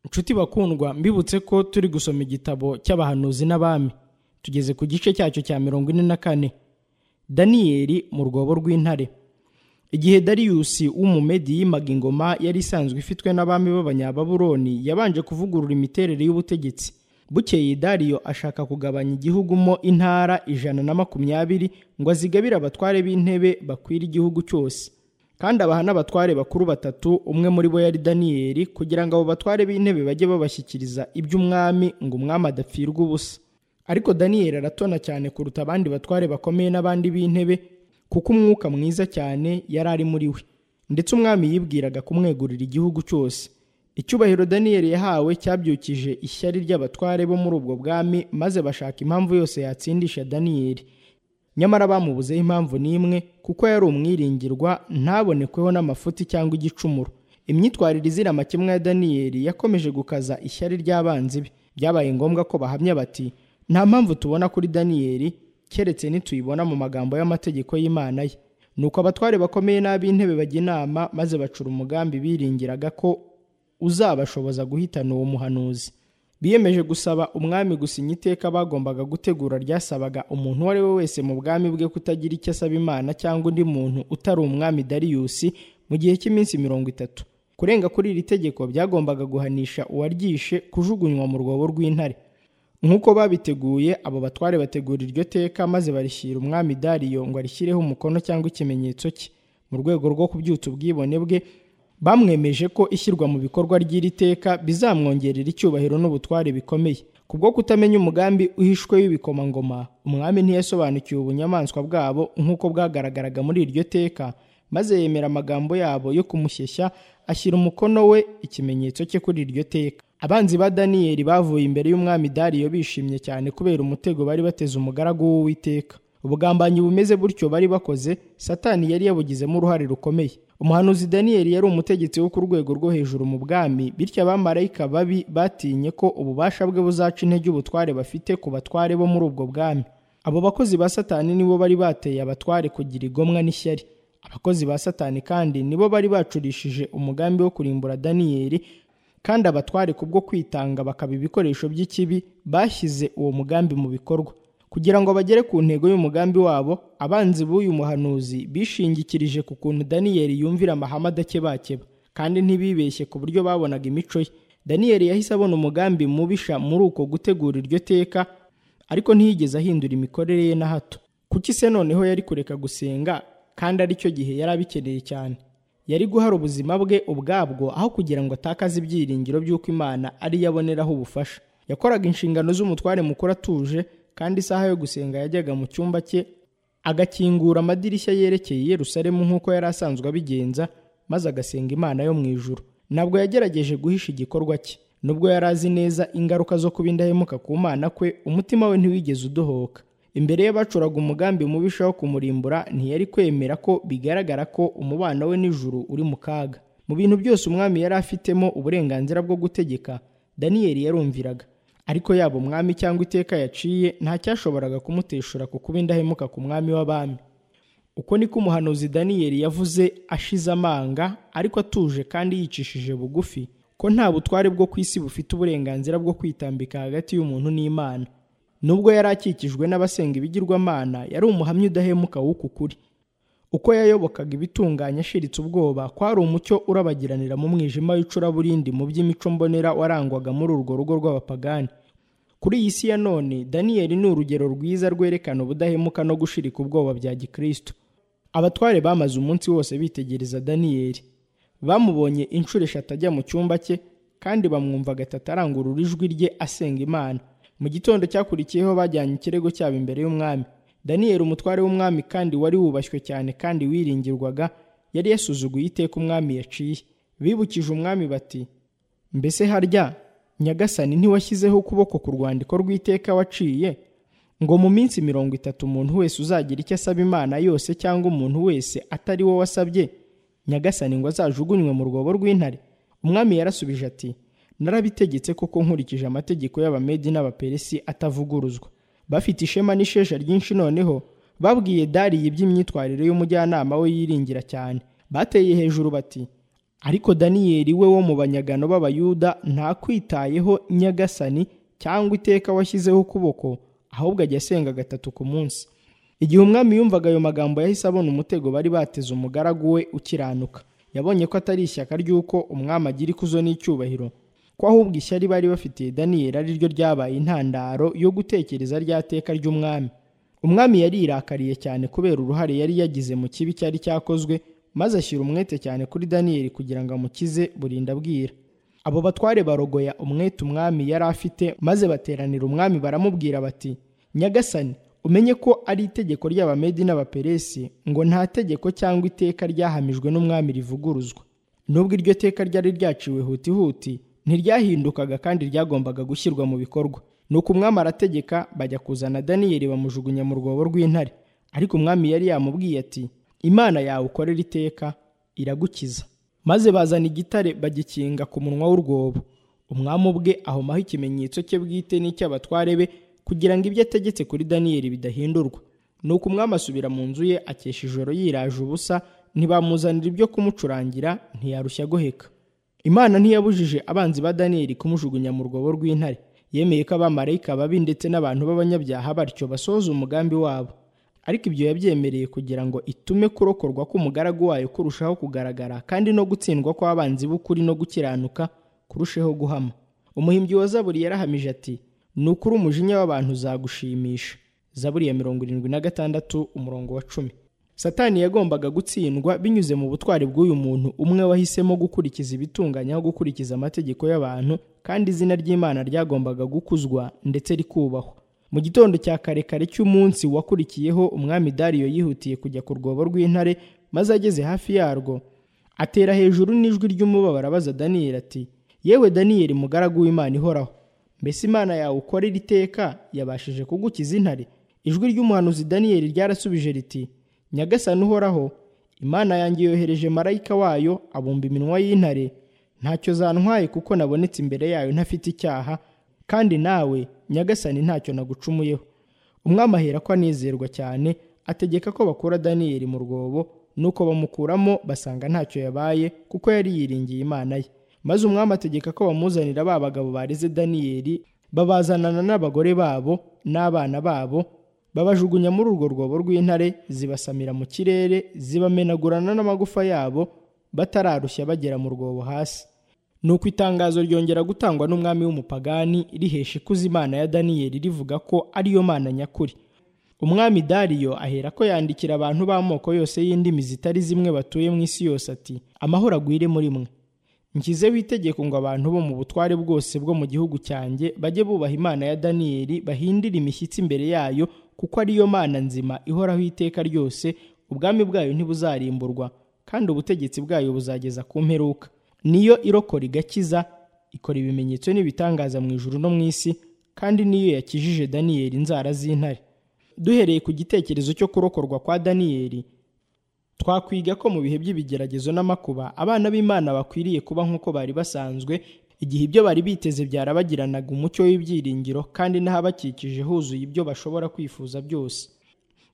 nshuti bakundwa mbibutse ko turi gusoma igitabo cy'abahanuzi n'abami tugeze ku gice cyacyo cya mirongo ine na kane daniyeli mu rwobo rw'intare igihe dariyusi w'umumedi yimaga ingoma yari isanzwe ifitwe n'abami b'abanyababuroni yabanje kuvugurura imiterere y'ubutegetsi bukeye dariyo ashaka kugabanya igihugu mo intara ijana na makumyabiri ngo azigabire abatware b'intebe bakwira igihugu cyose kandi abaha n'abatware bakuru batatu umwe muri bo yari daniyeli kugira ngo abo batware b'intebe bajye babashyikiriza iby'umwami ngo umwami adapfirwa ubusa ariko daniyeli aratona cyane kuruta abandi batware bakomeye n'abandi b'intebe kuko umwuka mwiza cyane yari ari muri we ndetse umwami yibwiraga kumwegurira igihugu cyose icyubahiro daniyeli yahawe cyabyukije ishyari ry'abatware bo muri ubwo bwami maze bashaka impamvu yose yatsindisha daniyeli nyamara bamubuzeho impamvu n'imwe kuko yari umwiringirwa ntabonekweho n'amafuti cyangwa igicumuro imyitwarire izira amakemwa ya daniyeli yakomeje gukaza ishyari ry'abanzi be byabaye ngombwa ko bahamya bati nta mpamvu tubona kuri daniyeli keretse nituyibona mu magambo y'amategeko y'imana ye nuko abatware bakomeye n'ab'intebe bajya inama maze bacura umugambi biringiraga ko uzabashoboza guhitana uwo muhanuzi biyemeje gusaba umwami gusinya iteka bagombaga gutegura ryasabaga umuntu uwo ari we wese mu bwami bwe kutagira icyo asaba imana cyangwa undi muntu utari umwami dariyusi mu gihe cy'iminsi mirongo itatu kurenga kuri iri tegeko byagombaga guhanisha uwaryishe kujugunywa mu rwobo rw'intare nk'uko babiteguye abo batware bategura iryo teka maze barishyira umwami dariyo ngo arishyireho umukono cyangwa ikimenyetso cye mu rwego rwo kubyutsa ubwibone bwe bamwemeje ko ishyirwa mu bikorwa ry'iri teka bizamwongerera icyubahiro n'ubutware bikomeye kubwo kutamenya umugambi uhishwe w'ibikomangoma umwami ntiyasobanukiwe ubunyamaswa bwabo nk'uko bwagaragaraga muri iryo teka maze yemera amagambo yabo yo kumushyeshya ashyira umukono we ikimenyetso cye kuri iryo teka abanzi ba daniyeli bavuye imbere y'umwami dariyo bishimye cyane kubera umutego bari bateze umugaragu w'uwiteka ubugambanyi bumeze butyo bari bakoze satani yari yabugizemo uruhare rukomeye umuhanuzi daniyeli yari umutegetsi wo ku rwego rwo hejuru mu bwami bityo abamarayika babi batinye ko ububasha bwe buzaca intege ubutware bafite ku batware bo muri ubwo bwami abo bakozi ba satani nibo bari bateye abatware kugira igomwa n'ishyari abakozi ba satani kandi nibo bari bacurishije umugambi wo kurimbura daniyeli kandi abatware kubwo kwitanga bakaba ibikoresho by'ikibi bashyize uwo mugambi mu bikorwa kugira ngo bagere ku ntego y'umugambi wabo abanzi b'uyu muhanuzi bishingikirije ku kuntu daniyeli yumvira amahame adakebakeba kandi ntibibeshye ku buryo babonaga imico ye daniyeli yahise abona umugambi mubisha muri uko gutegura iryo teka ariko ntiyigeze ahindura imikorere ye na hato kuki se noneho yari kureka gusenga kandi aricyo gihe yari abikeneye cyane yari guhara ubuzima bwe ubwabwo aho kugira ngo atakaze ibyiringiro by'uko imana ariyo aboneraho ubufasha yakoraga inshingano z'umutware mukuru atuje kandi isaha yo gusenga yajyaga mu cyumba cye agakingura amadirishya yerekeye Yerusalemu nk'uko yari asanzwe abigenza maze agasenga imana yo mu ijuru ntabwo yagerageje guhisha igikorwa cye nubwo yari azi neza ingaruka zo kuba indahemuka ku mana kwe umutima we ntiwigeze udohoka imbere ye bacuraga umugambi mubisha wo kumurimbura ntiyari kwemera ko bigaragara ko umubano we n'ijuru uri mu kaga mu bintu byose umwami yari afitemo uburenganzira bwo gutegeka daniyeli yarumviraga ariko yaba umwami cyangwa iteka yaciye ntacyashoboraga kumuteshura ku kuba indahemuka ku mwami w'abami uko niko umuhanuzi daniyeli yavuze ashize amanga ariko atuje kandi yicishije bugufi ko nta butware bwo ku isi bufite uburenganzira bwo kwitambika hagati y'umuntu n'imana nubwo yari akikijwe n'abasenga ibigirwamana yari umuhamya udahemuka w'uku kuri uko yayobokaga ibitunganye ashiritse ubwoba kwari umucyo urabagiranira mu mwijima w'icuraburindi mu by'imico mbonera warangwaga muri urwo rugo rw'abapagani kuri iyi si ya none daniyeli ni urugero rwiza rwerekana ubudahemuka no gushirika ubwoba bya gikristo abatware bamaze umunsi wose bitegereza daniyeli bamubonye inshuro eshatu ajya mu cyumba cye kandi bamwumvaga tatarangurura ijwi rye asenga imana mu gitondo cyakurikiyeho bajyanye ikirego cyabo imbere y'umwami daniyeli umutware w'umwami kandi wari wubashywe cyane kandi wiringirwaga yari yasuzuguye iteka umwami yaciye bibukije umwami bati mbese harya nyagasani ntiwashyizeho ukuboko ku rwandiko rw'iteka waciye ngo mu minsi mirongo itatu umuntu wese uzagira icyo asaba imana yose cyangwa umuntu wese atari wo wasabye nyagasani ngo azajugunywe mu rwobo rw'intare umwami yarasubije ati narabitegetse koko nkurikije amategeko y'abamedi n'abaperesi atavuguruzwa bafite ishema n'ishesha ryinshi noneho babwiye dariye iby'imyitwarire y'umujyanama we yiringira cyane bateye hejuru bati ariko daniyeli we wo mu banyagano b'abayuda ntakwitayeho nyagasani cyangwa iteka washyizeho ukuboko ahubwo ajya asenga gatatu ku munsi igihe umwami yumvaga ayo magambo yahise abona umutego bari bateze umugaragu we ukiranuka yabonye ko atari ishyaka ry'uko umwami agira ikuzo n'icyubahiro ko ahubwo ishyari bari bafitiye daniyeli ari ryo ryabaye intandaro yo gutekereza rya teka ry'umwami umwami yari yirakariye cyane kubera uruhare yari yagize mu kibi cyari cyakozwe maze ashyira umwete cyane kuri daniyeli kugira ngo amukize burinda bwira abo batware barogoya umwete umwami yari afite maze bateranira umwami baramubwira bati nyagasani umenye ko ari itegeko ry'abamedi n'abaperesi ngo nta tegeko cyangwa iteka ryahamijwe n'umwami rivuguruzwa nubwo iryo teka ryari ryaciwe hutihuti ntiryahindukaga kandi ryagombaga gushyirwa mu bikorwa nuko umwami arategeka bajya kuzana daniyeli bamujugunya mu rwobo rw'intare ariko umwami yari yamubwiye ati imana yawe ukorera iteka iragukiza maze bazana igitare bagikinga ku munwa w'urwobo umwami ubwe ahomaho ikimenyetso cye bwite n'icy'abatware be kugira ngo ibyo ategetse kuri daniyeli bidahindurwa nuko umwami asubira mu nzu ye akesha ijoro yiraje ubusa ntibamuzanira ibyo kumucurangira ntiyarushya guheka imana ntiyabujije abanzi ba daniyeli kumujugunya mu rwobo rw'intare yemeye ko abamarayika babi ndetse n'abantu b'abanyabyaha batyo basohoza umugambi wabo ariko ibyo yabyemereye kugira ngo itume kurokorwa k'umugaragu wayo kurushaho kugaragara kandi no gutsindwa kw'abanzi b'ukuri no gukiranuka kurusheho guhama umuhimbyi wa zaburi yarahamije ati ni ukuri umujinya w'abantu uzagushimisha zaburi ya mirongo irindwi na gatandatu umurongo wa cumi satani yagombaga gutsindwa binyuze mu butwari bw'uyu muntu umwe wahisemo gukurikiza ibitunganya aho gukurikiza amategeko y'abantu kandi izina ry'imana ryagombaga gukuzwa ndetse rikubahwa mu gitondo cya karekare cy'umunsi wakurikiyeho umwami dariyo yihutiye kujya ku rwobo rw'intare maze ageze hafi yarwo atera hejuru n'ijwi ry'umubabaro abaza daniyeli ati yewe daniyeli mugaragu w'imana ihoraho mbese imana yawe ukorera iteka yabashije kugukiza intare ijwi ry'umuhanuzi daniyeli ryarasubije riti nyagasani uhoraho imana yanjye yohereje marayika wayo abumba iminwa y'intare ntacyo zantwaye kuko nabonetse imbere yayo ntafite icyaha kandi nawe nyagasani ntacyo nagucumuyeho umwami ahera ko anezerwa cyane ategeka ko bakura daniyeli mu rwobo nuko bamukuramo basanga ntacyo yabaye kuko yari yiringiye imana ye maze umwami ategeka ko bamuzanira ba bagabo bareze daniyeli babazanana n'abagore babo n'abana babo babajugunya muri urwo rwobo rw'intare zibasamira mu kirere zibamenagurana n'amagufa yabo batararushya bagera mu rwobo hasi nuko itangazo ryongera gutangwa n'umwami w'umupagani rihesha ikuza imana ya daniyeli rivuga ko ariyo mana nyakuri umwami dariyo ahera ko yandikira abantu b'amoko yose y'indimi zitari zimwe batuye mu isi yose ati amahoro agwire muri mwe nshyizeho itegeko ngo abantu bo mu butware bwose bwo mu gihugu cyanjye bajye bubaha imana ya daniyeli bahindire imishyitsi imbere yayo kuko ariyo mana nzima ihoraho iteka ryose ubwami bwayo ntibuzarimburwa kandi ubutegetsi bwayo buzageza ku mperuka niyo irokora igakiza ikora ibimenyetso n'ibitangaza mu ijuru no mu isi kandi niyo yakijije daniyeli inzara z'intare duhereye ku gitekerezo cyo kurokorwa kwa daniyeli twakwiga ko mu bihe by'ibigeragezo n'amakuba abana b'imana bakwiriye kuba nk'uko bari basanzwe igihe ibyo bari biteze byarabagiranaga umucyo w'ibyiringiro kandi n'ahabakikije huzuye ibyo bashobora kwifuza byose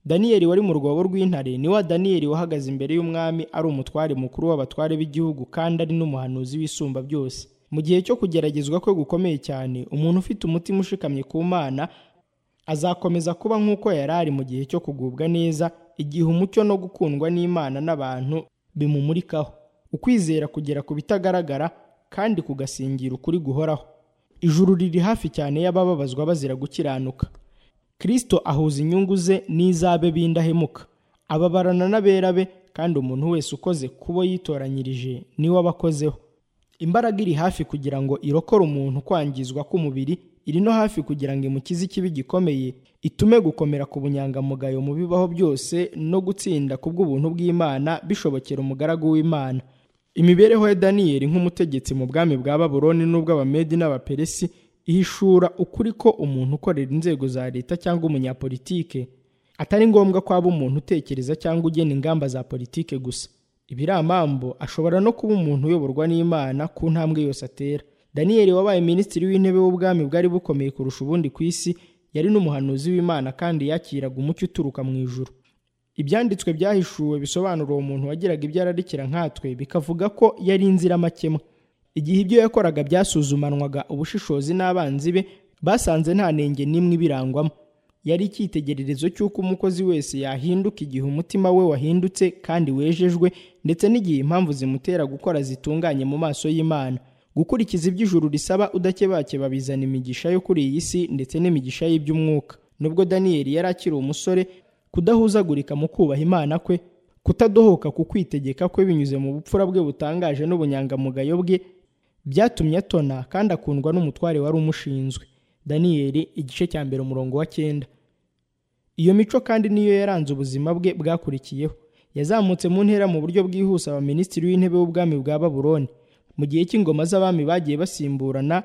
daniyeli wari mu rwobo rw'intare ni wa daniyeli wahagaze imbere y'umwami ari umutware mukuru w'abatware b'igihugu kandi ari n'umuhanuzi w'isumba byose mu gihe cyo kugeragezwa kwe gukomeye cyane umuntu ufite umutima ushikamye ku mana azakomeza kuba nk'uko yari ari mu gihe cyo kugubwa neza igihe umucyo no gukundwa n'imana n'abantu bimumurikaho ukwizera kugera ku bitagaragara kandi kugasingira ukuri guhoraho ijuru riri hafi cyane y'abababazwa bazira gukiranuka kirisito ahuza inyungu ze n'iz'abe b'indahemuka ababarana n'abera be kandi umuntu wese ukoze kubo yitoranyirije niwe abakozeho imbaraga iri hafi kugira ngo irokore umuntu kwangizwa k'umubiri iri no hafi kugira ngo imukize ikibi gikomeye itume gukomera ku bunyangamugayo mu bibaho byose no gutsinda ku bw'ubuntu bw'imana bishobokera umugaragu w'imana imibereho ya daniyeli nk'umutegetsi mu bwami bwa baburoni n'ubw'abamedi n'abaperesi ihishura ukuri ko umuntu ukorera inzego za leta cyangwa umunyapolitike atari ngombwa ko aba umuntu utekereza cyangwa ugena ingamba za politike gusa ibiramambo ashobora no kuba umuntu uyoborwa n'imana ku ntambwe yose atera daniyeli wabaye minisitiri w'intebe w'ubwami bwari bukomeye kurusha ubundi ku isi yari n'umuhanuzi w'imana kandi yakiraga umucyo uturuka mu ijuru ibyanditswe byahishuwe bisobanura uwo muntu wagiraga ibyo ararikira nkatwe bikavuga ko yari inziramakemwa igihe ibyo yakoraga byasuzumanwaga ubushishozi n'abanzi be basanze nta nenge n'imwe ibirangwamo yari icyitegererezo cy'uko umukozi wese yahinduka igihe umutima we wahindutse kandi wejejwe ndetse n'igihe impamvu zimutera gukora zitunganye mu maso y'imana gukurikiza ibyo ijuru risaba udakebakeba bizana imigisha yo kuri iyi si ndetse n'imigisha y'iby'umwuka nubwo daniyeli yari akiri umusore kudahuzagurika mu kubaha imana kwe kutadohoka ku kwitegeka kwe binyuze mu bupfura bwe butangaje n'ubunyangamugayo bwe byatumye atona kandi akundwa n'umutware wari umushinzwe daniyeli igice cya mbere umurongo wa cyenda iyo mico kandi niyo yaranze ubuzima bwe bwakurikiyeho yazamutse mu ntera mu buryo bwihuse abaminisitiri w'intebe w'ubwami bwa babuloni mu gihe cy'ingoma z'abami bagiye basimburana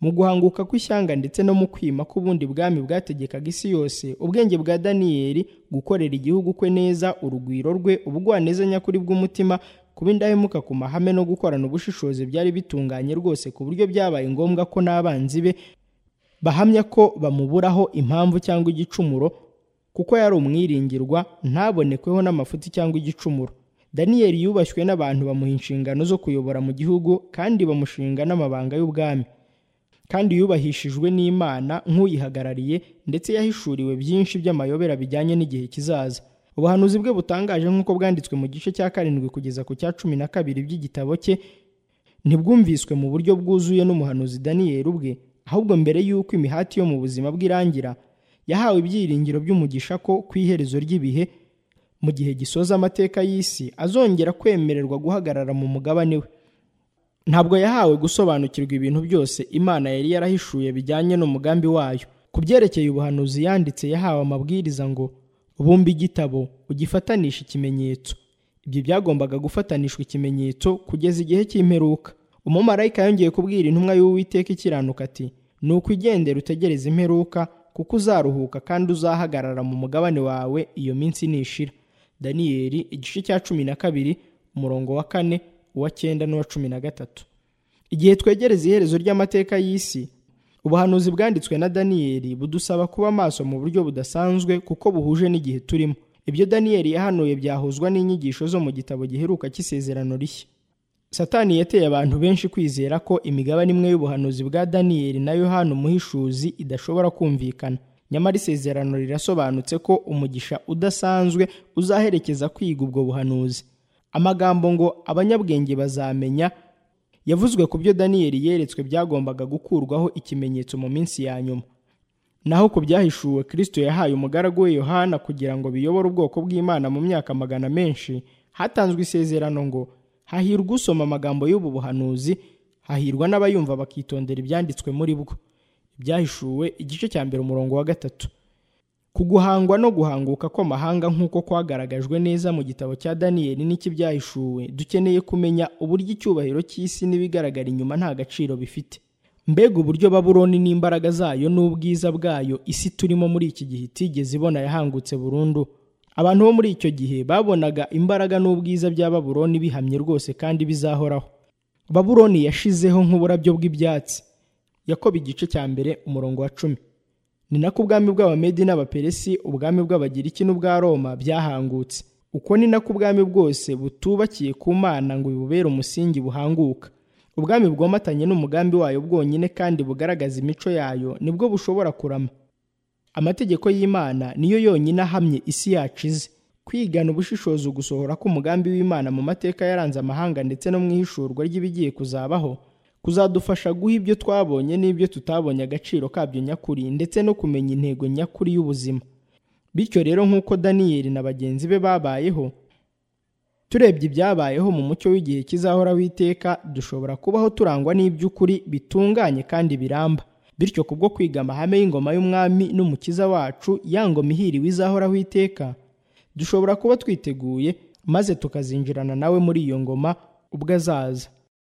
mu guhanguka kw'ishyanga ndetse no mu kwima k'ubundi bwami bwategekaga isi yose ubwenge bwa daniyeli gukorera igihugu kwe neza urugwiro rwe ubugwaneza nyakuri bw'umutima kuba indahemuka ku mahame no gukorana ubushishozi byari bitunganye rwose ku buryo byabaye ngombwa ko n'abanzi be bahamya ko bamuburaho impamvu cyangwa igicumuro kuko yari umwiringirwa ntabonekweho n'amafuti cyangwa igicumuro daniyeli yubashywe n'abantu bamuha inshingano zo kuyobora mu gihugu kandi bamushinga n'amabanga y'ubwami kandi yubahishijwe n'imana nk'uyihagarariye ndetse yahishuriwe byinshi by'amayobera bijyanye n'igihe kizaza ubuhanuzi bwe butangaje nk'uko bwanditswe mu gice cya karindwi kugeza ku cya cumi na kabiri by'igitabo cye ntibwumviswe mu buryo bwuzuye n'umuhanuzi daniyeli ubwe ahubwo mbere y'uko imihati yo mu buzima bw'irangira yahawe ibyiringiro by'umugisha ko ku iherezo ry'ibihe mu gihe gisoza amateka y'isi azongera kwemererwa guhagarara mu mugabane we ntabwo yahawe gusobanukirwa ibintu byose imana yari yarahishuye bijyanye n'umugambi wayo ku byerekeye ubuhanuzi yanditse yahawe amabwiriza ngo bumba igitabo ugifatanisha ikimenyetso ibyo byagombaga gufatanishwa ikimenyetso kugeza igihe cy'imperuka umumarayika yongeye kubwira intumwa y'uwiteka ikiranuka ati ni ukwigendera utegereze imperuka kuko uzaruhuka kandi uzahagarara mu mugabane wawe iyo minsi nishira daniyeli igice cya cumi na kabiri umurongo wa kane uwa cyenda n'uwa cumi na gatatu igihe twegereza iherezo ry'amateka y'isi ubuhanuzi bwanditswe na daniyeli budusaba kuba maso mu buryo budasanzwe kuko buhuje n'igihe turimo ibyo daniyeli yahanuye byahuzwa n'inyigisho zo mu gitabo giheruka cy'isezerano rishya satani yateye abantu benshi kwizera ko imigabane imwe y'ubuhanuzi bwa daniyeli na yohana umuhishuzi idashobora kumvikana nyamara isezerano rirasobanutse ko umugisha udasanzwe uzaherekeza kwiga ubwo buhanuzi amagambo ngo abanyabwenge bazamenya yavuzwe ku byo daniyeli yeretswe byagombaga gukurwaho ikimenyetso mu minsi ya nyuma naho ku byahishuwe kirisito yahaye umugaragu we yohana kugira ngo biyobore ubwoko bw'imana mu myaka magana menshi hatanzwe isezerano ngo hahirwa usoma amagambo y'ubu buhanuzi hahirwa n'abayumva bakitondera ibyanditswe muri bwo ibyahishuwe igice cya mbere umurongo wa gatatu ku guhangwa no guhanguka kw'amahanga nk'uko kwagaragajwe neza mu gitabo cya daniyeli n'icy'ibyahishuwe dukeneye kumenya uburyo icyubahiro cy'isi n'ibigaragara inyuma nta gaciro bifite mbega uburyo baburoni n'imbaraga zayo n'ubwiza bwayo isi turimo muri iki gihe itigeze ibona yahangutse burundu abantu bo muri icyo gihe babonaga imbaraga n'ubwiza bya baburoni bihamye rwose kandi bizahoraho baburoni yashizeho nk'uburabyo bw'ibyatsi yakoba igice cya mbere umurongo wa cumi ni nako ubwami bw'abamedi n'abaperesi ubwami bw'abagiriki n'ubwa roma byahangutse uko ni nako ubwami bwose butubakiye ku mana ngo bibubere umusingi buhanguka ubwami bwomatanye n'umugambi wayo bwonyine kandi bugaragaza imico yayo nibwo bushobora kurama amategeko y'imana niyo yonyine ahamye isi yacu ize kwigana ubushishozi ugusohora k'umugambi w'imana mu mateka yaranze amahanga ndetse no mu ihishurwa ry'ibigiye kuzabaho kuzadufasha guha ibyo twabonye n'ibyo tutabonye agaciro kabyo nyakuri ndetse no kumenya intego nyakuri y'ubuzima bityo rero nk'uko daniyeli na bagenzi be babayeho turebye ibyabayeho mu mucyo w'igihe kizahoraho iteka dushobora kubaho turangwa n'iby'ukuri bitunganye kandi biramba bityo kubwo kwiga amahame y'ingoma y'umwami n'umukiza wacu ya ngoma ihiriwe izahoraho iteka dushobora kuba twiteguye maze tukazinjirana nawe muri iyo ngoma ubwo azaza